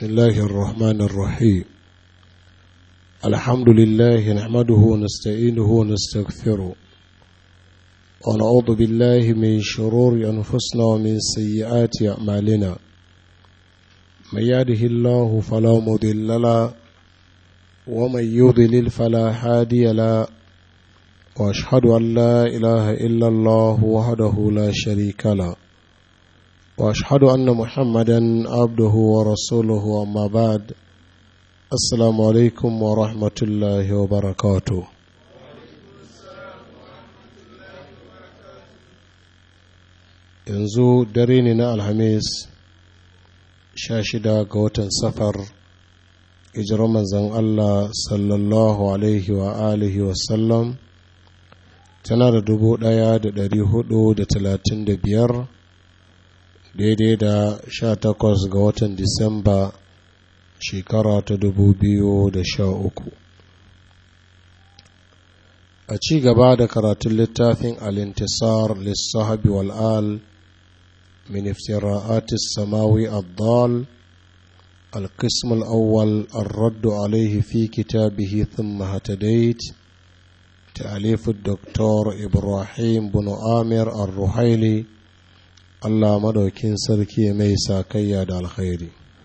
بسم الله الرحمن الرحيم الحمد لله نحمده ونستعينه ونستغفره ونعوذ بالله من شرور أنفسنا ومن سيئات أعمالنا من يهده الله فلا مضل له ومن يضلل فلا هادي له واشهد ان لا اله الا الله وحده لا شريك له واشهد ان محمدا عبده ورسوله اما بعد السلام عليكم ورحمه الله وبركاته yanzu dare ne na alhamis sha shida ga watan safar hijirar manzan allah sallallahu alaihi wa alihi wasallam tana da dubu ɗaya da ɗari hudu da talatin da biyar daidai da sha takwas ga watan disamba shekara ta dubu biyu da sha uku a ci gaba da karatun littafin alintisar lissahabi wal'al min iftira'atis samawi addal القسم الأول الرد عليه في كتابه ثم هتديت تأليف الدكتور إبراهيم بن آمر الرحيلي الله مدوكين سركي ميسا كياد الخير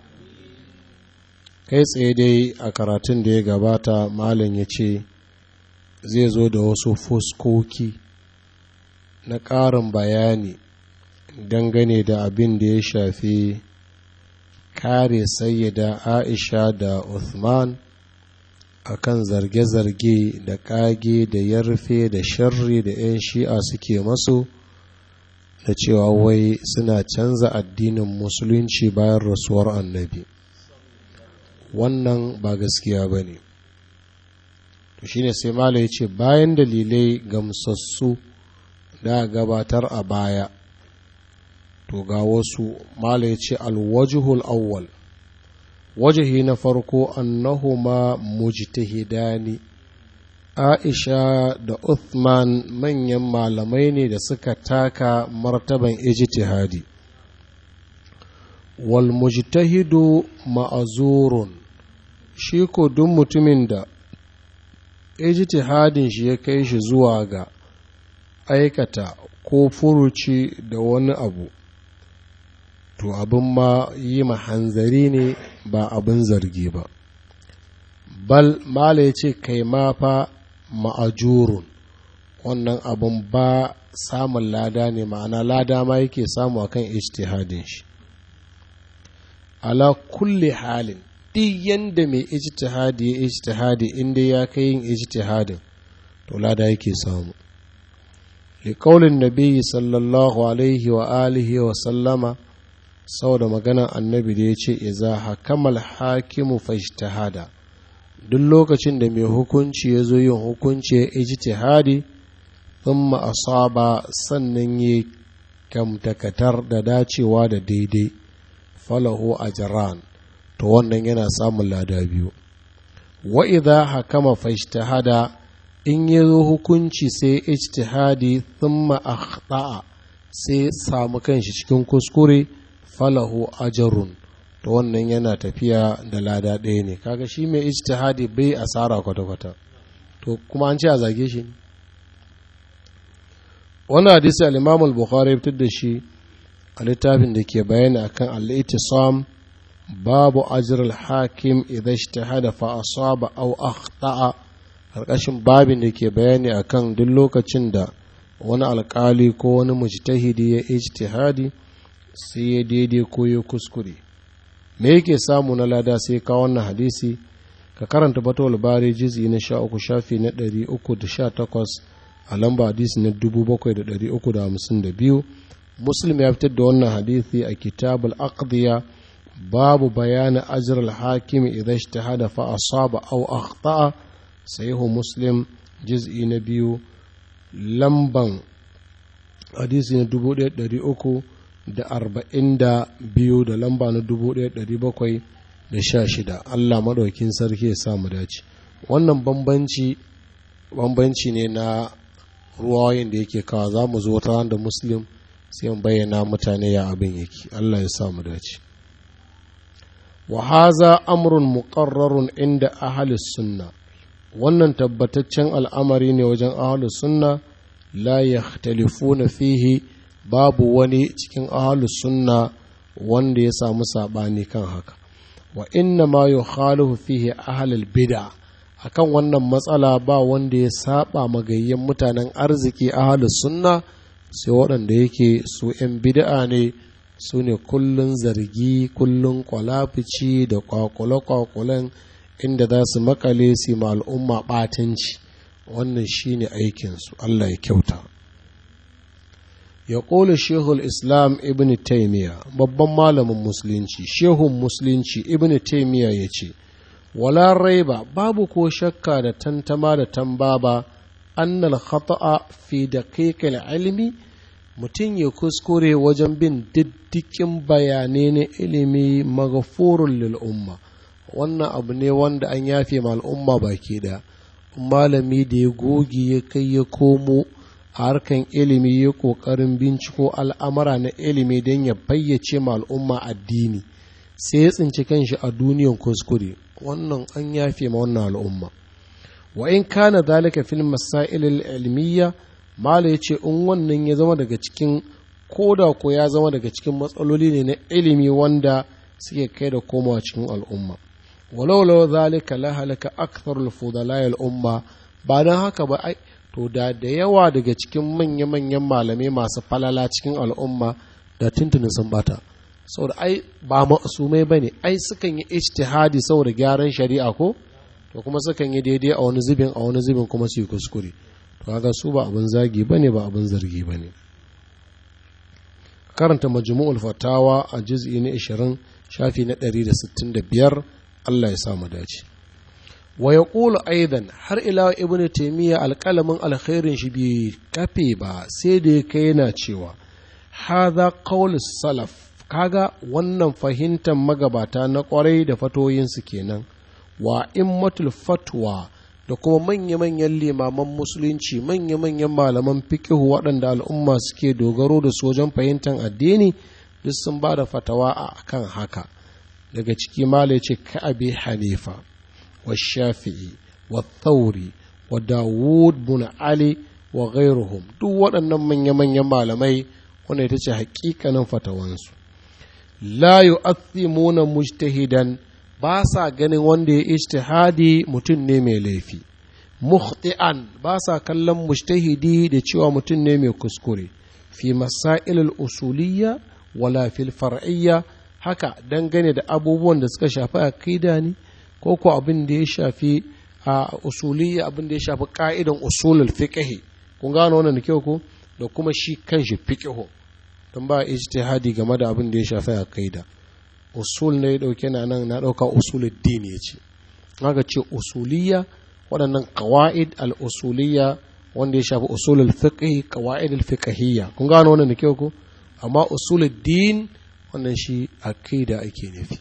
kai tsaye dai a karatun da ya gabata malin ya ce zai zo da wasu fuskoki na ƙarin bayani dangane da abin da ya shafi kare sayyida aisha da uthman akan zarge-zarge da ƙage da yarfe da sharri da 'yan shi'a suke masu da cewa wai suna canza addinin musulunci bayan rasuwar annabi wannan ba gaskiya ba ne to shine sai mala ya ce bayan dalilai gamsassu da gabatar a baya to ga wasu mala ya ce alwajihul awwal wajihi na farko annahuma mujtahidani aisha da uthman manyan malamai ne da suka taka martaban ijtihadi wal mujtahidu ma'azurun shi ko duk mutumin da ijtihadin shi ya kai shi zuwa ga aikata ko furuci da wani abu to abin ma yi hanzari ne ba abin zargi ba bal mala ya ce kai ma fa ma'ajurun wannan abin ba samun lada ne ma'ana lada ma yake samu akan ijtihadin shi ala kulli halin duk yanda mai ijtihadi ya ijtihadi inda ya kai yin ijtihadin to lada yake samu liƙaunin nabi sallallahu alaihi wa alihi wa sallama saboda maganar annabi da ya ce iza hakamal hakimu fajtahada duk lokacin da mai hukunci ya zo yin hukunci ya ijtihadi thumma asaba sannan ya kamtakatar da dacewa da daidai falahu ajran to wannan yana samun lada biyu wa idza hakama fajtahada in ya zo hukunci sai ijtihadi thumma akhta'a sai samu kanshi cikin kuskure falahu ajarun to wannan yana tafiya da lada ɗaya ne kaga shi mai ijtihadi bai asara kwata-kwata to kuma an ce a zage shi wannan hadisi al-Imam al-Bukhari fitar da shi a littafin da ke bayani akan al-ittisam babu ajr al-hakim idza ijtahada fa asaba aw akhta'a karkashin babin da ke bayani akan duk lokacin da wani alkali ko wani mujtahidi ya ijtihadi sai ya daidai ko ya kuskure me yake samu na lada sai ka wannan hadisi ka karanta batawal bari jizi na sha uku shafi na ɗari uku da sha takwas a lamba hadisi na dubu bakwai da ɗari uku da hamsin da biyu muslim ya fitar da wannan hadisi a kitabul aqdiya babu bayanin ajiyar al-hakim idan ijtahada fa asaba aw akhta'a sahihu muslim juz'i na biyu lamban hadisi na dubu ɗaya ɗari uku da arba'in da biyu da lamba na dubu ɗaya ɗari bakwai da sha shida allah maɗaukin sarki ya samu dace wannan bambanci bambanci ne na ruwayoyin da yake kawa za mu zo wata da muslim sai mu bayyana mutane ya abin yake allah ya samu dace wa haza amrun muqarrarun inda ahlus sunna wannan tabbataccen al'amari ne wajen ahlus sunna la yakhtalifuna fihi babu wani cikin ahlus sunna wanda ya samu sabani kan haka wa inna ma yukhalifu fihi ahlul bid'a akan wannan matsala ba wanda ya saba magayyan mutanen arziki ahlus sunna sai waɗanda yake su 'yan bid'a ne su ne kullun zargi kullun kwalafici da kwakule-kwakulen inda za su makale su ma al'umma ɓatanci wannan shine aikinsu Allah ya kyauta ya ƙole shehul islam ibn taimiyya babban malamin musulunci shehun musulunci ibn taimiyya ya ce wala raiba babu ko shakka da tantama da tambaba annal khata'a fi daqiqil ilmi mutum ya kuskure wajen bin diddikin bayanai na ilimi maghfurun lil umma wannan abu ne wanda an yafe ma al'umma baki da malami da ya goge ya kai ya komo a harkan ilimi ya kokarin binciko al'amara na ilimi don ya bayyace ma al'umma addini sai ya tsinci kanshi a duniyan kuskure wannan an yafe ma wannan al'umma wa in kana zalika fil masail ilmiyya mala yace in wannan ya zama daga cikin koda ko ya zama daga cikin matsaloli ne na ilimi wanda suke kai da komawa cikin al'umma walau law zalika la halaka aktharul fudala al umma ba dan haka ba ai to da da yawa daga cikin manya-manyan malamai masu falala cikin al'umma da tuntunin sun bata saboda ai ba masumai ba ne ai sukan yi ijtihadi saboda gyaran shari'a ko to kuma sukan yi daidai a wani zubin a wani zubin kuma su yi kuskure to kaga su ba abin zagi ba ne ba abin zargi ba ne karanta majmu'ul fatawa a juz'i na 20 shafi na 165 Allah ya sa mu dace wa yaqulu aidan har ila ibnu taymiya alqalamin alkhairin shi bai kafe ba sai da ya kai yana cewa hadha qawl salaf kaga wannan fahimtar magabata na kwarai da fatoyinsu kenan wa immatul fatwa da kuma manya-manyan limaman musulunci manya-manyan malaman fikihu waɗanda al'umma suke dogaro da su wajen fahimtar addini duk sun ba da fatawa a kan haka daga ciki mala ce ka'abi hanifa wa shafi'i wa thauri wa dawud bin ali wa ghairuhum duk waɗannan manya-manyan malamai wanda ita ce hakikanin fatawansu la yu'athimuna mujtahidan ba sa ganin wanda ya ijtihadi mutum ne mai laifi mukhti'an ba sa kallon mujtahidi da cewa mutum ne mai kuskure fi masail usuliyya wala fil far'iyya haka dangane da abubuwan da suka shafi aqida ne ko ko abin da ya shafi a usuliyya abin da ya shafi ka'idan usulul fiqh kun gano wannan da kyau ko da kuma shi kanshi fiqh don ba ijtihadi game da abin da ya shafi aqida usul ne ya dauke na nan na dauka usulul din ya ce haka ce usuliyya waɗannan qawaid al usuliyya wanda ya shafi usulul fiqh qawaid al fiqhiyya kun gano wannan da kyau ko amma usulul din wannan shi aqida ake nufi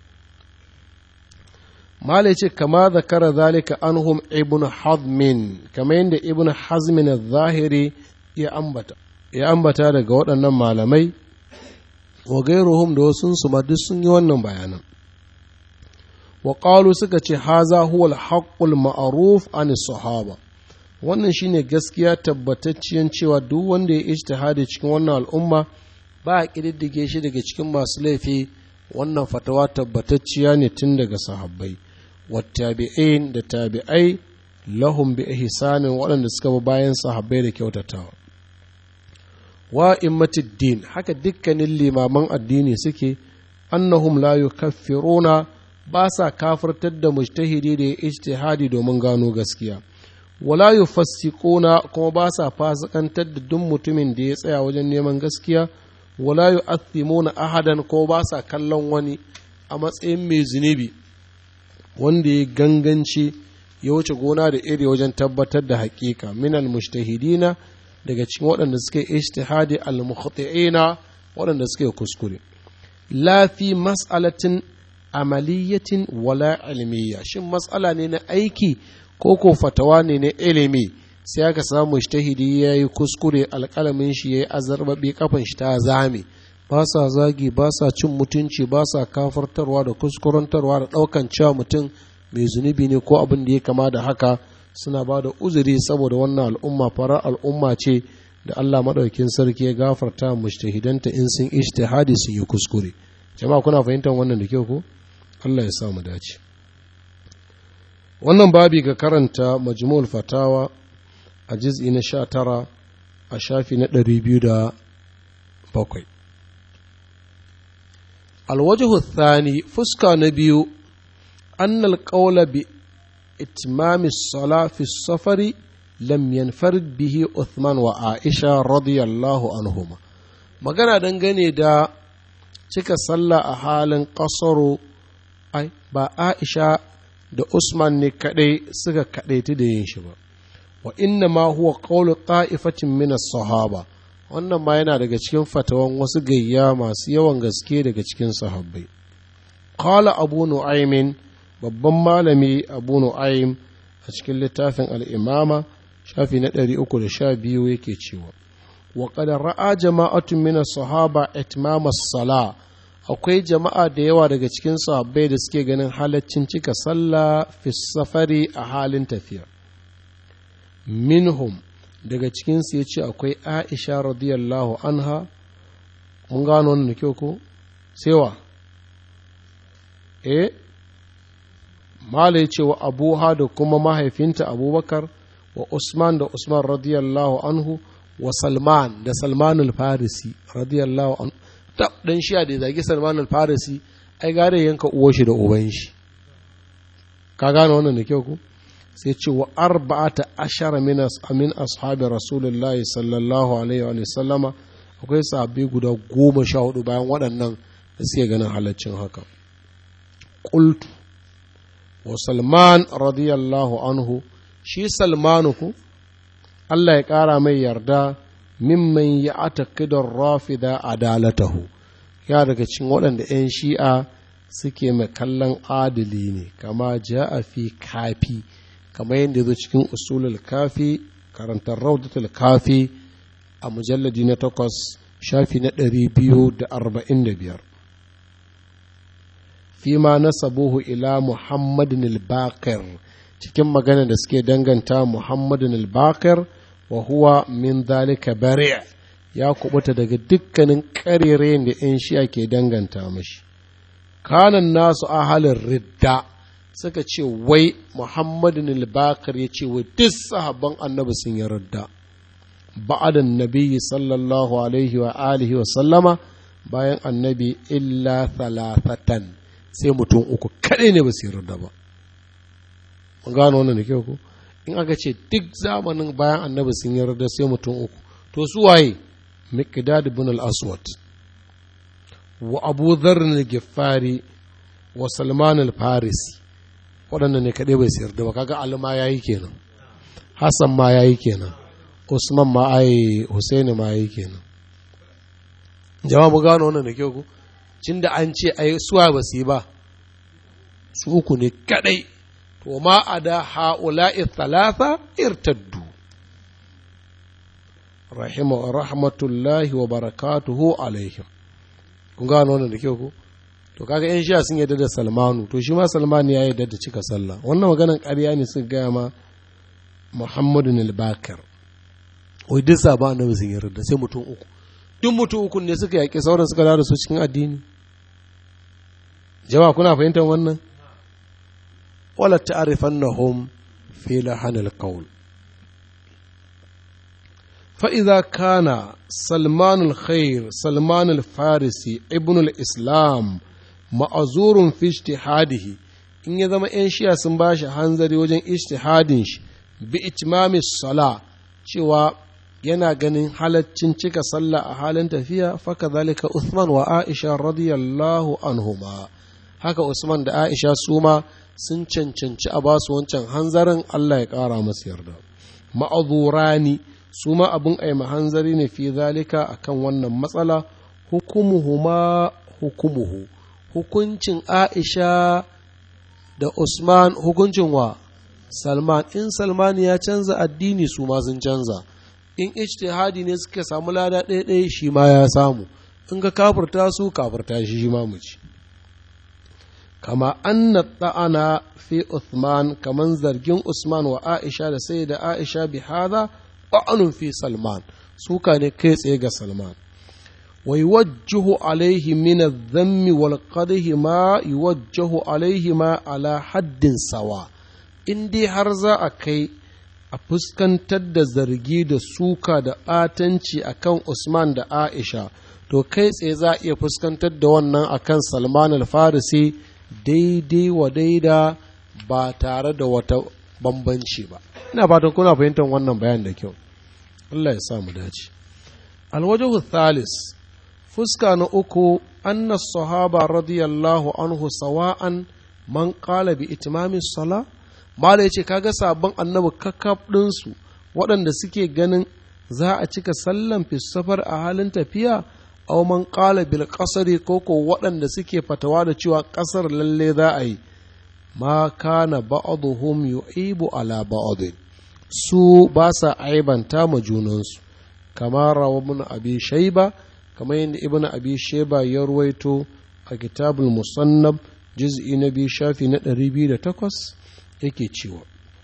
malai ce kama zakara zalika anhum ibn hazmin kama yadda ibn hazmin al-zahiri ya ambata ya ambata daga waɗannan malamai wa gairuhum da wasu su duk sun yi wannan bayanan wa qalu suka ce haza huwa al-haqqul ma'ruf an sahaba wannan shine gaskiya tabbatacciyan cewa duk wanda ya ijtihadi cikin wannan al'umma ba a kididdige shi daga cikin masu laifi wannan fatawa tabbatacciya ne tun daga sahabbai wattabi'in da tabi'ai lahum bi ihsanin waɗanda suka bi bayan sahabbai da kyautatawa wa din haka dukkanin limaman addini suke annahum la yukaffiruna ba sa kafirtar da mujtahidi da ya ijtihadi domin gano gaskiya wala yufassiquna kuma ba sa fasikantar da duk mutumin da ya tsaya wajen neman gaskiya wala yu'athimuna ahadan ko ba sa kallon wani a matsayin mai zunubi wanda ya ganganci ya wuce gona da iri wajen tabbatar da haƙiƙa minal mujtahidina daga cikin waɗanda suke ijtihadi al-mukhti'ina waɗanda suke kuskure la fi mas'alatin amaliyatin wala ilmiya shin mas'ala ne na aiki ko ko fatawa ne na ilimi sai aka samu mujtahidi ya yi kuskure alƙalamin shi ya yi azarbaɓe kafan shi ta zame ba sa zagi ba sa cin mutunci ba sa kafartarwa da kuskurantarwa da ɗaukan cewa mutum mai zunubi ne ko abin da ya kama da haka suna ba da uzuri saboda wannan al'umma farar al'umma ce da Allah maɗaukin sarki ya gafarta mujtahidanta in sun ijtihadi sun yi kuskure jama'a kuna fahimtar wannan da kyau ko Allah ya sa mu dace wannan babi ga karanta majmu'ul fatawa a juz'i na sha tara a shafi na ɗari biyu da bakwai alwajihu thani fuska na biyu annal qawla bi itmami sala fi safari lam yanfarid bihi Uthman wa Aisha radiyallahu anhuma magana dangane da cika sallah a halin kasaro ai ba Aisha da Usman ne kadai suka kadaiti da yin shi ba wa inna ma huwa qawlu ta'ifatin min as-sahaba wannan ma yana daga cikin fatawan wasu gayya masu yawan gaske daga cikin sahabbai qala abu nu'aymin babban malami abu nu'aym a cikin littafin al-imama shafi na ɗari uku da sha biyu yake cewa wa ra'a jama'atun min sahaba itmam sala akwai jama'a da yawa daga cikin sahabbai da suke ganin halaccin cika sallah fi safari a halin tafiya minhum daga cikinsu ya ce akwai aisha radiyallahu anha mun gano wannan da kyau ko sewa eh mala ya ce wa abuha da kuma mahaifinta abubakar wa Usman da Usman radiyallahu anhu wa Salman da Salman al-Farisi radiyallahu anhu ta dan shiya da zagi Salman al-Farisi ai gare yanka uwar shi da uban shi ka gane wannan da kyau ku sai ce wa arba'ata ashara min amin ashabi rasulullahi sallallahu alaihi wa sallama akwai sahabbai guda goma sha hudu bayan waɗannan da suke ganin halaccin haka qultu wa Salman radiyallahu anhu shi salmanu ku Allah ya ƙara mai yarda mimman ya atakidar rafida adalatahu ya daga cikin waɗanda 'yan shi'a suke mai kallon adali ne kama ja a fi kafi kama yadda zo cikin usulul kafi karantar raudatul kafi a mujalladi na takwas shafi na ɗari biyu da arba'in da biyar fima nasabuhu ila muhammadin al-baqir cikin magana da suke danganta muhammadin al-baqir wa huwa min dalika bari' ya kubuta daga dukkanin ƙarerayen da 'yan shi'a ke danganta mashi kanan nasu ahalin ridda suka ce wai muhammadin al-baqir ya ce wai duk sahabban annabi sun yi ridda ba'adan nabiyyi sallallahu alaihi wa alihi wa sallama bayan annabi illa thalathatan sai mutum uku kaɗai ne ba su yarda ba mun gano wannan da kyau ko in aka ce duk zamanin bayan annabi sun yarda sai mutum uku to su waye miqdad ibn al-aswad wa abu dharr al-ghiffari wa salman al-farisi waɗannan ne kaɗai bai su yarda ba kaga alma yayi kenan hassan ma yayi kenan usman ma ai husaini ma yayi kenan jama'a mu gano wannan da kyau ko cin da an ce ai suwa ba su yi ba su uku ne kadai to ma a da ha'ula'i talata irtaddu rahima rahmatullahi wa barakatuhu alaihim kun gano wannan da kyau ko to kaga yan sha sun yadda da salmanu to shi ma salman ya yadda da cika sallah wannan maganan ƙarya ne suka gaya ma muhammadu al-bakir wai duk sabon annabi sun yarda sai mutum uku duk mutum uku ne suka yaƙi sauran suka da su cikin addini jama'a kuna fahimtar wannan wala ta'rifannahum fi lahanil qawl fa idza kana salman al-khair salman al-farisi ibn al-islam ma'azurun fi ijtihadihi in ya zama yan shiya sun bashi hanzari wajen ijtihadin shi bi itmami sala cewa yana ganin halaccin cika sallah a halin tafiya faka zalika Uthman wa Aisha radiyallahu anhuma haka Usman da Aisha su ma sun cancanci a basu wancan hanzarin Allah ya ƙara masu yarda ma'azurani su ma abin aima hanzari ne fi zalika akan wannan matsala hukumuhuma hukumuhu hukuncin Aisha da Usman hukuncin wa Salman in Salman ya canza addini su ma sun canza in ijtihadi ne suka samu lada ɗaya ɗaya shi ma ya samu in ka kafirta su kafirta shi shi ma mu ci kama anna ta'ana fi Uthman kaman zargin Usman wa Aisha da sai da Aisha bi hada ta'anun fi Salman suka ne kai tsaye ga Salman wa yuwajjihu alaihi min adh-dhammi wal qadhi ma yuwajjihu alaihi ma ala haddin sawa in dai har za a kai a fuskantar da zargi da suka da ɓatanci akan Usman da Aisha to kai tsaye za a iya fuskantar da wannan akan Salman al-Farisi daidai wa daida ba tare da wata bambanci ba ina fatan kuna fahimtar wannan bayan da kyau Allah ya sa mu dace alwajahu thalis fuska na uku anna sahaba radiyallahu anhu sawa'an man qala bi itimami sala mala yace kaga sabon annabi kakkaf ɗinsu waɗanda suke ganin za a cika sallan safar a halin tafiya aw man qala bil qasri ko ko waɗanda suke fatawa da cewa ƙasar lalle za a yi ma kana ba'dhum yu'ibu ala ba'd su ba sa aibanta ma junansu kamar rawabun abi shaiba kamar yadda ibn abi shaiba ya ruwaito a kitabul musannab juz'i na biyu shafi na 208 yake cewa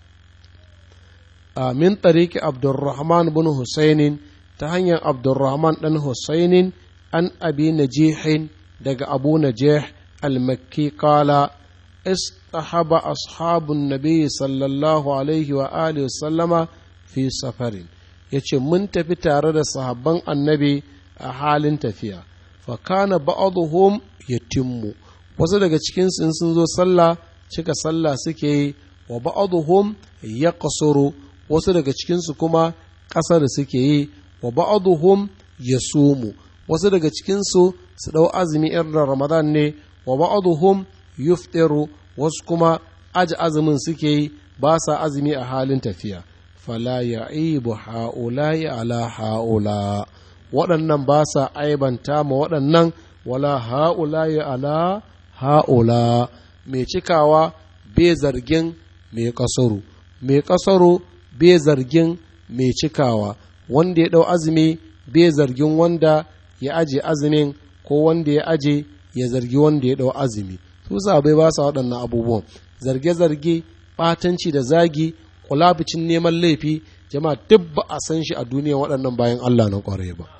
a min tariki abdurrahman bin husainin ta hanyar abdurrahman dan husainin an abi najihin daga abu najih al-makki kala استحب أصحاب النبي صلى الله عليه وآله وسلم في سفر yace mun tafi tare da sahabban annabi a halin tafiya fa kana ba'dhum yatimmu wasu daga cikin sun sun zo sallah cika sallah suke yi wa ba'dhum yaqsuru wasu daga cikin su kuma kasar suke yi wa ba'dhum yasumu wasu daga cikin su su dau azumi irin ramadan ne wa ba'dhum yuftiru wasu kuma aji azumin suke yi ba sa azumi a halin tafiya fala ya ibu ha'ulayi ala ha'ula waɗannan ba sa aibanta ma waɗannan wala ha'ulayi ala ha'ula mai cikawa bai zargin mai ƙasaru mai ƙasaru bai zargin mai cikawa wanda ya ɗau azumi bai zargin wanda ya aje azumin ko wanda ya aje ya zargi wanda ya ɗau azumi su sabai ba sa waɗannan abubuwan zarge-zarge ɓatanci da zagi kulabicin neman laifi jama'a duk ba a san shi a duniya waɗannan bayan Allah na ƙware ba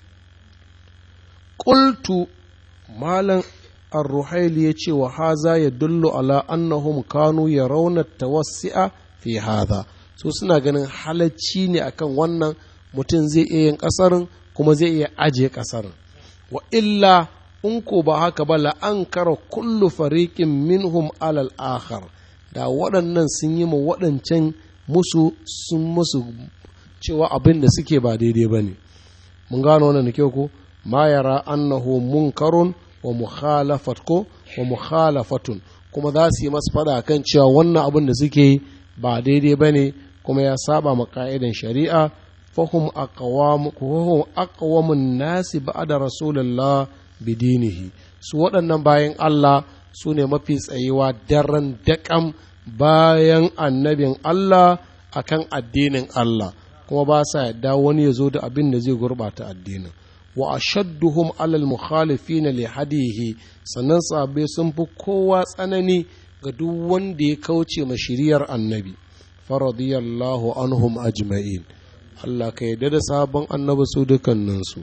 ƙultu malam ar-ruhaili ya ce wa haza ya dullu ala annahum kanu ya rauna tawassi'a fi haza so suna ganin halacci ne akan wannan mutum zai iya yin ƙasarin kuma zai iya ajiye ƙasarin wa illa in ko ba haka ba la'ankara kullu fariqin minhum alal akhar da waɗannan sun yi ma waɗancan musu sun musu cewa abin da suke ba daidai ba ne mun gano wannan da kyau ko ma yara annahu munkarun wa mukhalafat ko wa mukhalafatun kuma za su yi masu faɗa kan cewa wannan abin da suke ba daidai ba ne kuma ya saba ma ka'idan shari'a fahum aqwamun nasi ba'da rasulullah bidinihi su waɗannan bayan Allah su ne mafi tsayewa daren daƙam bayan annabin Allah akan addinin Allah kuma ba sa yadda wani ya zo da abin da zai gurɓata addinin wa ashadduhum alal mukhalifin li hadihi sannan sahabbai sun fi kowa tsanani ga duk wanda ya kauce ma shiriyar annabi faradiyallahu anhum ajma'in Allah ka yarda da sabon annabi su dukkaninsu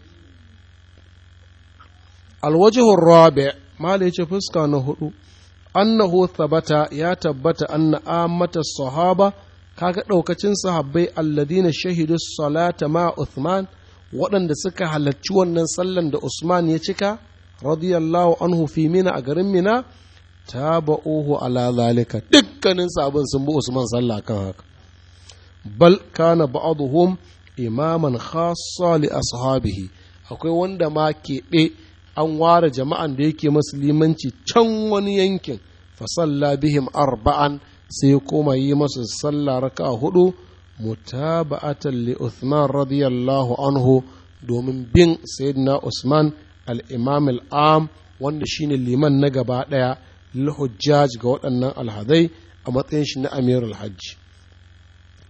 alwajihun rabi mala ya ce fuska na hudu annahu thabata ya tabbata anna ammata sahaba kaga daukacin sahabbai alladina shahidu salata ma Uthman waɗanda suka halarci wannan sallan da Usman ya cika radiyallahu anhu fi mina a garin mina taba'uhu ala zalika dukkanin sabon sun bi Usman sallah kan haka bal kana ba'dhum imaman khassa li ashabihi akwai wanda ma keɓe an ware jama'an da yake musulmanci can wani yankin fasalla bihim arba'an sai kuma yi masu sallah raka hudu mutaba'atan li Uthman radiyallahu anhu domin bin sayyidina Usman al-imam al-am wanda shine liman na gaba daya lil hujjaj ga waɗannan alhadai a matsayin shi na amirul hajji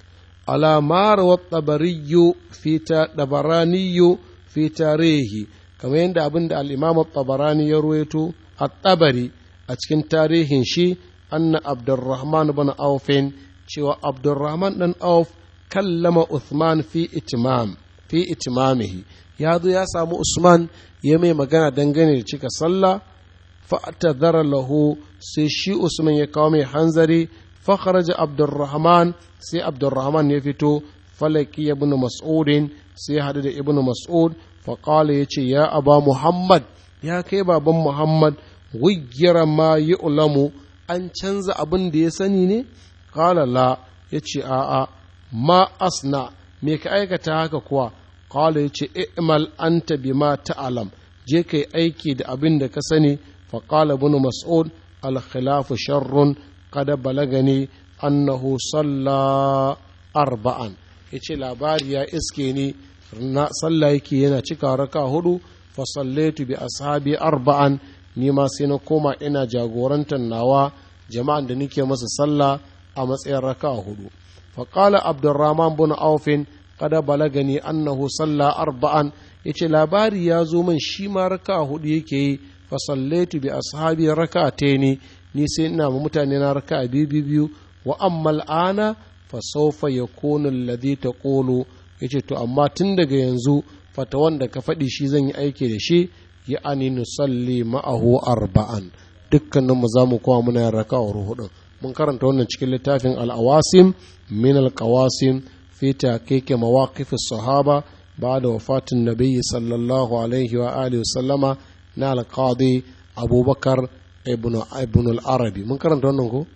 ala mara wa tabariyu fi ta dabaraniyu fi tarihi kamar yadda abin da al-imam tabarani ya ruwaito at-tabari a cikin tarihin shi anna abdurrahman bin aufin cewa abdurrahman dan auf kallama uthman fi itimam fi itimamihi ya zo ya samu usman ya mai magana dangane da cika sallah fa'tadhara lahu sai shi usman ya kawo mai hanzari fa kharaja abdurrahman sai abdurrahman ya fito falaki ibn mas'udin sai ya hadu da ibn mas'ud fa qala yace ya aba muhammad ya kai baban muhammad wiggira ma yu'lamu an canza abin da ya sani ne qala la yace a'a ma asna me ka aikata haka kuwa qala yace i'mal anta bima ta'lam je kai aiki da abin da ka sani fa qala ibn mas'ud al khilafu sharrun qad balagani annahu salla arba'an yace labari ya iske ni na sallah yake yana cika raka hudu fa sallaitu bi ashabi arba'an ni ma sai na koma ina jagorantar nawa jama'an da nake masa sallah a matsayin raka hudu فقال عبد الرحمن بن عوف قد بلغني أنه صلى أربعا yace labari ya zo min shi ma raka hudu yake yi fa sallaitu bi ashabi rak'ataini ni sai ina ma mutane na raka biyu biyu wa amma al'ana fa sawfa yakunu alladhi taqulu yace to amma tun daga yanzu fata wanda ka faɗi shi zan yi aiki da shi ya ani nusalli ma'ahu arba'an dukkaninmu za mu kowa muna yin raka hudu mun karanta wannan cikin littafin al'awasim min al-qawasim fi taqiqi mawaqif as-sahaba ba'da wafatin nabiyyi sallallahu alaihi wa alihi sallama na al-qadi abubakar ibn ibn al-arabi mun karanta wannan ko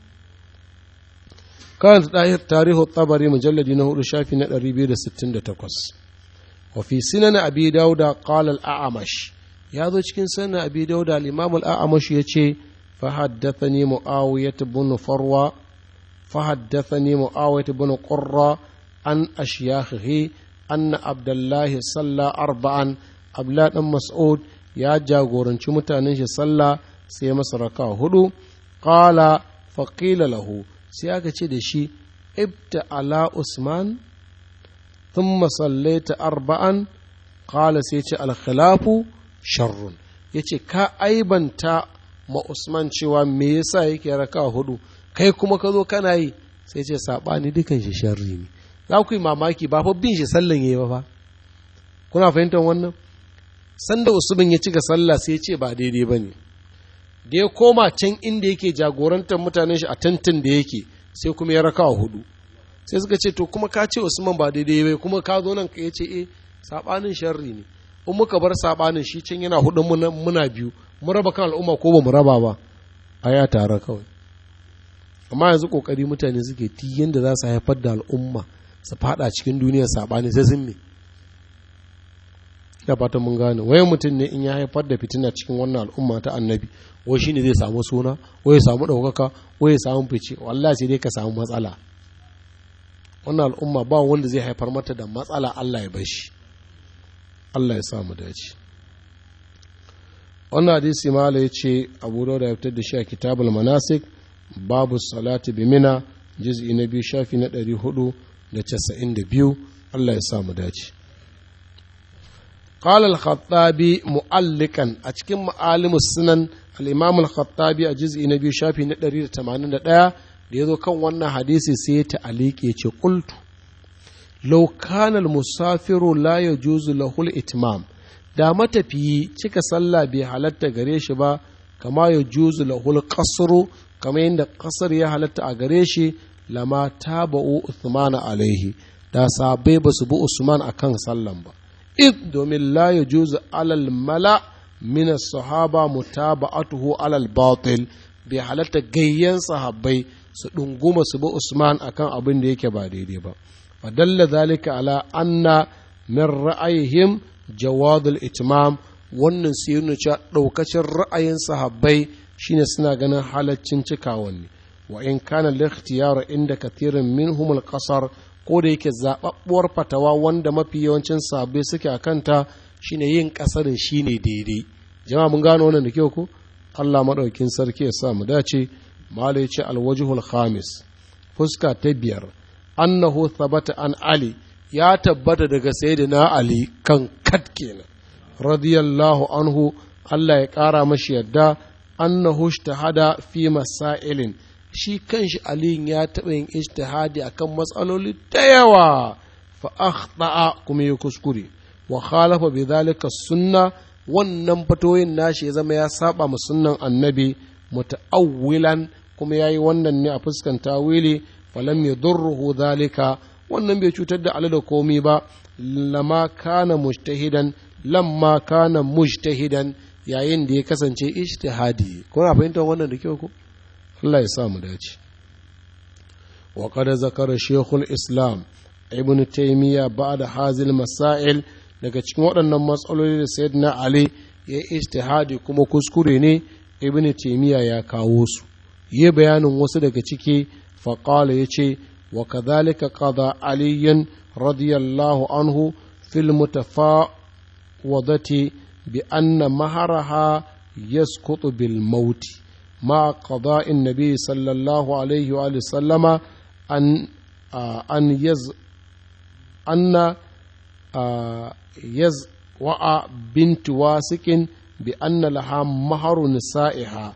karanta dahir tarihu tabari mujalladi na hudu shafi na 268 wa fi sinan abi dauda qala al-a'mash ya zo cikin sanan abi dauda al-imam al-a'mash yace فحدثني معاوية بن فروة فحدثني معاوية بن قرة عن أشياخه أن عبد الله صلى أربعا أبلاد مسعود يا جاغورن متانين صلى sai masa raka hudu qala faqila lahu sai aka ce da shi ibta ala usman thumma sallaita arba'an qala sai ce al khilafu sharrun yace ka aibanta ma Usman cewa me yasa yake raka hudu kai kuma ka zo kana yi sai ce sabani dukan shi sharri ne za ku yi mamaki ba fa bin shi sallan yayi ba fa kuna fahimtar wannan sanda Usman ya cika sallah sai ya ce ba daidai ba ne da ya koma can inda yake jagorantar mutanen shi a tantin da yake sai kuma ya raka hudu sai suka ce to kuma ka ce Usman ba daidai ba kuma ka zo nan ka ya ce eh sabanin sharri ne in muka bar sabanin shi can yana hudun muna biyu mu raba kan al'umma ko ba mu raba ba a ya tare kawai amma yanzu kokari mutane suke ti yadda za su haifar da al'umma su fada cikin duniyar sabani sai sun me ina fatan mun gane wayan mutum ne in ya haifar da fitina cikin wannan al'umma ta annabi wai shine zai samu suna wai ya samu ɗaukaka wai ya samu fice wallahi sai dai ka samu matsala wannan al'umma ba wanda zai haifar mata da matsala Allah ya bashi Allah ya samu dace wannan hadisi mala ya ce abu da ya fitar da shi a kitabul manasik babu salati bi mina juz'i na biyu shafi na ɗari hudu da casa'in da biyu Allah ya samu dace قال الخطابي مؤلقا أتكلم معالم السنن الإمام الخطابي أجزء نبي شافي ندري تمانين دا ليذو كان وانا حديثي سيت عليك يتي قلت لو كان المسافر لا يجوز له الإتمام da matafiyi cika sallah bai halatta gare shi ba kama ya juzu lahul kasru kama yadda kasar ya halatta a gare shi lama taba'u Uthman alaihi da sabai ba su bi Usman akan sallan ba id domin la ya juzu alal mala min sahaba mutaba'atuhu alal batil bai halatta gayyan sahabbai su ɗunguma su bi Usman akan abin da yake ba daidai ba fadalla zalika ala anna min ra'ayihim jawadul itmam wannan sai yana cewa ɗaukacin ra'ayin sahabbai shine suna ganin halaccin cikawan ne wa in kana likhtiyar inda kathirin minhum al-qasar ko da yake zababbuwar fatawa wanda mafi yawancin sahabbai suke a kanta shine yin kasarin shine daidai jama'a mun gano wannan da kyau ko Allah madaukin sarki ya sa mu dace malai ce alwajhul khamis fuska ta biyar annahu thabata an ali ya tabbata daga sayyidina ali kan kat kenan radiyallahu anhu Allah ya ƙara mashi yadda annahu hada fi masailin shi kanshi aliyin ya taɓa yin ijtihadi akan matsaloli da yawa fa akhta'a kuma ya kuskure wa khalafa bi dhalika sunna wannan fatoyin nashi ya zama ya saba ma sunnan annabi muta'awwilan kuma yayi wannan ne a fuskan tawili falam yadurruhu dhalika wannan bai cutar da Ali da komi ba lama kana mujtahidan lamma kana mujtahidan yayin da ya kasance ijtihadi kuna fahimtar wannan da kyau ko Allah ya sa mu dace wa qad zakara shaykhul islam ibn taymiya ba'da hazil masail daga cikin waɗannan matsaloli da sayyidina ali ya ijtihadi kuma kuskure ne ibn taymiya ya kawo su yi bayanin wasu daga ciki faqala yace wa kadhalika qada aliyan radiyallahu anhu fil mutafawadati bi anna maharaha yasqutu bil mauti مع قضاء النبي صلى الله عليه وآله وسلم أن أن يز أن يزوع بنت واسك بأن لها مهر نسائها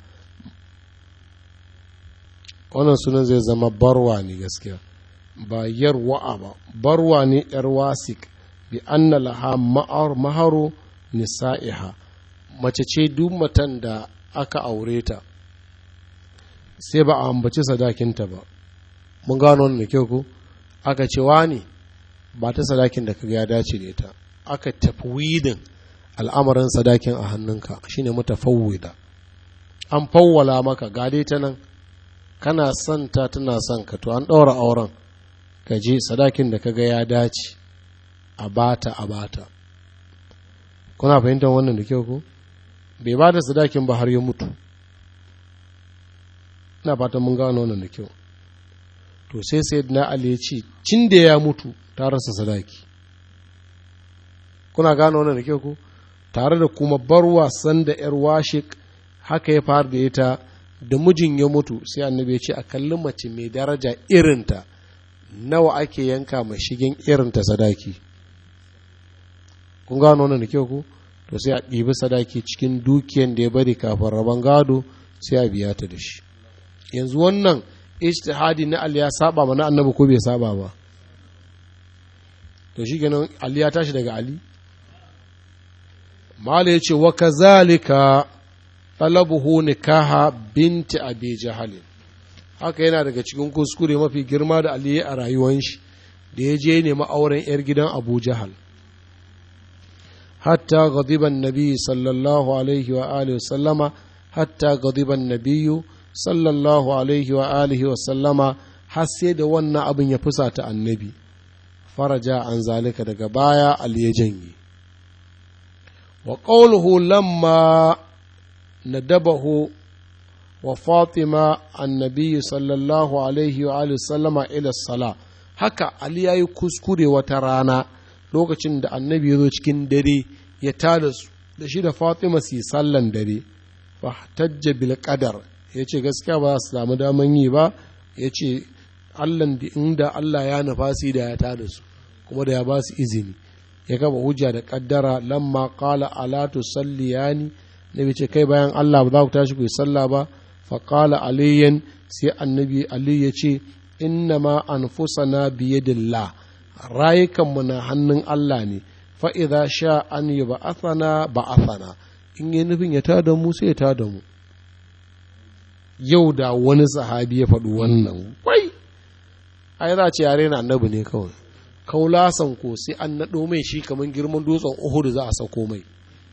wannan sunan zai zama barwa ne gaskiya ba yarwa'a ba barwa ne yar wasik bi anna laha maharu nisa'iha mace ce duk matan da aka aure ta sai ba a ambaci sadakinta ba mun gano wannan da kyau ko aka ce wani ba ta sadakin da kaga ya dace da ita aka tafwidin al'amarin sadakin a hannunka shine mutafawwida an fawwala maka gade ta nan kana son ta tana son ka to an ɗaura auren ka je sadakin da kaga ya dace a bata a bata kuna fahimtar wannan da kyau ko bai ba da sadakin ba har ya mutu ina fatan mun gano wannan da kyau to sai sai na ali ya ce cin da ya mutu ta rasa sadaki kuna gano wannan da kyau ko tare da kuma bar wasan da yar washik haka ya fara da ita da mijin ya mutu sai annabi ya ce a kalli mace mai daraja irinta nawa ake yanka mai shigen irinta sadaki kun gano wannan da kyau ko to sai a ɗibi sadaki cikin dukiyan da ya bari kafin rabon gado sai a biya ta da shi yanzu wannan ijtihadi na Ali ya saba mana annabi ko bai saba ba to shi kenan Ali ya tashi daga Ali mala ya ce wa kazalika talabuhu nikaha binti abi jahal haka yana daga cikin kuskure mafi girma da Ali a rayuwar shi da ya je nemi auren yar gidan Abu Jahal hatta ghadiba an-nabi sallallahu alaihi wa alihi wa sallama hatta ghadiba an-nabiyyu sallallahu alaihi wa alihi wa sallama har sai da wannan abin ya fusata annabi faraja an zalika daga baya ali ya janye wa qawluhu lamma nadabahu wa fatima annabi sallallahu alaihi wa alihi sallama ila sala haka ali yayi kuskure wata rana lokacin da annabi ya zo cikin dare ya tada su da shi da fatima su yi sallan dare fa tajja bil qadar ya ce gaskiya ba za su samu daman yi ba ya ce allan da inda allah ya nufa su da ya tada su kuma da ya ba su izini ya gaba hujja da kaddara lamma qala ala tusalliyani nabi ce kai bayan allah ba za ku tashi ku yi sallah ba fa qala aliyan sai annabi ali ya ce inna ma anfusana biyadillah rayukanmu na hannun allah ne fa idza sha an yub'athana ba'athana in yi nufin ya tada mu sai ya tada mu yau da wani sahabi ya faɗi wannan wai ai za ce yare na annabi ne kawai kaulasan ko sai an naɗo mai shi kamar girman dutsen uhudu za a sako mai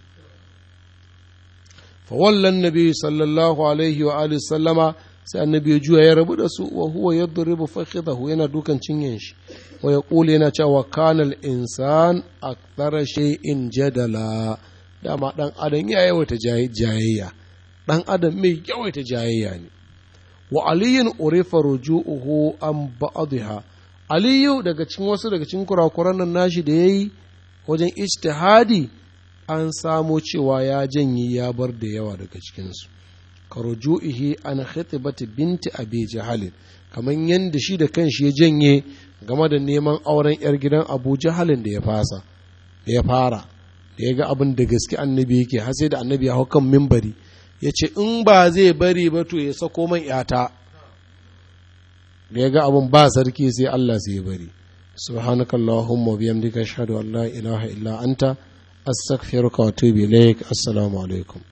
fawallan nabi sallallahu alaihi wa alihi sallama sai annabi ya juya ya rabu da su wa huwa yadribu fakhidahu yana dukan cinyen shi wa yaqulu yana cewa kana al-insan akthara shay'in jadala dama dan adam ya yawaita jayayya ɗan adam mai yawaita jayayya ne wa aliyin urifa ruju'uhu an ba'dha aliyu daga cikin wasu daga cikin kurakuran nan nashi da yayi wajen ijtihadi an samo cewa ya janye ya bar da yawa daga cikinsu ka ruju'ihi an khitibati binti abi jahal kamar yadda shi da kanshi ya janye game da neman auren yar gidan abu jahalin da ya fasa da ya fara da ya ga abin da gaske annabi yake har sai da annabi ya hau kan mimbari ya ce in ba zai bari ba to ya sako man yata da ya ga abin ba sarki sai Allah sai ya bari subhanaka allahumma biyamdika ashhadu an la ilaha illa anta astaghfiruka wa atubu ilaik assalamu alaikum